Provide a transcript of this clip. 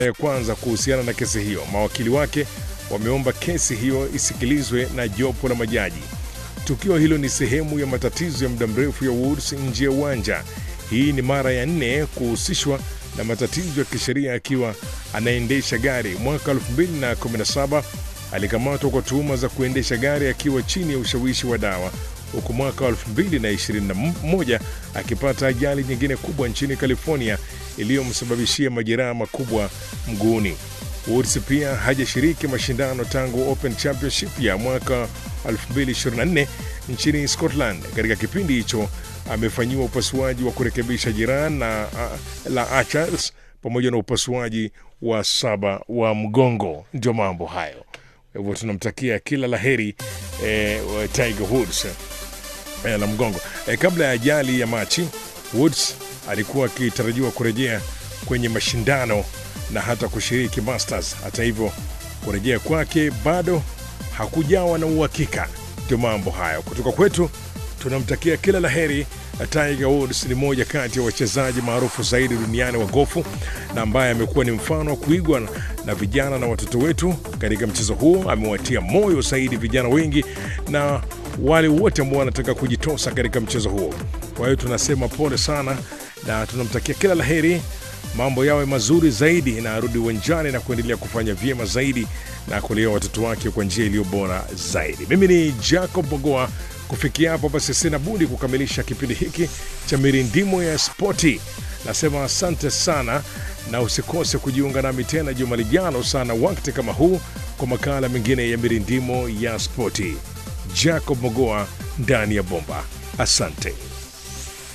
ya kwanza kuhusiana na kesi hiyo. Mawakili wake wameomba kesi hiyo isikilizwe na jopo la majaji. Tukio hilo ni sehemu ya matatizo ya muda mrefu ya Woods nje ya uwanja. Hii ni mara ya nne kuhusishwa na matatizo ya kisheria akiwa anaendesha gari. Mwaka 2017 alikamatwa kwa tuhuma za kuendesha gari akiwa chini ya ushawishi wa dawa, huku mwaka 2021 akipata ajali nyingine kubwa nchini California iliyomsababishia majeraha makubwa mguuni. Woods pia hajashiriki mashindano tangu Open Championship ya mwaka 2024 nchini Scotland. Katika kipindi hicho amefanyiwa upasuaji wa kurekebisha jeraha na uh, la Achilles pamoja na upasuaji wa saba wa mgongo. Ndio mambo hayo. Kwa hivyo tunamtakia kila laheri eh, Tiger Woods eh, la mgongo eh, kabla ya ajali ya Machi, Woods alikuwa akitarajiwa kurejea kwenye mashindano na hata kushiriki Masters. Hata hivyo kurejea kwake bado hakujawa na uhakika. Ndio mambo hayo kutoka kwetu, tunamtakia kila laheri. Tiger Woods ni moja kati ya wachezaji maarufu zaidi duniani wa gofu na ambaye amekuwa ni mfano wa kuigwa na vijana na watoto wetu katika mchezo huo. Amewatia moyo zaidi vijana wengi na wale wote ambao wanataka kujitosa katika mchezo huo. Kwa hiyo tunasema pole sana na tunamtakia kila laheri, mambo yawe mazuri zaidi, na arudi uwanjani na kuendelea kufanya vyema zaidi na kulea watoto wake kwa njia iliyo bora zaidi. Mimi ni Jacob Bogoa. Kufikia hapo basi, sina budi kukamilisha kipindi hiki cha mirindimo ya spoti. Nasema asante sana, na usikose kujiunga nami tena juma lijalo sana wakati kama huu kwa makala mengine ya mirindimo ya spoti. Jacob Mogoa ndani ya bomba. Asante.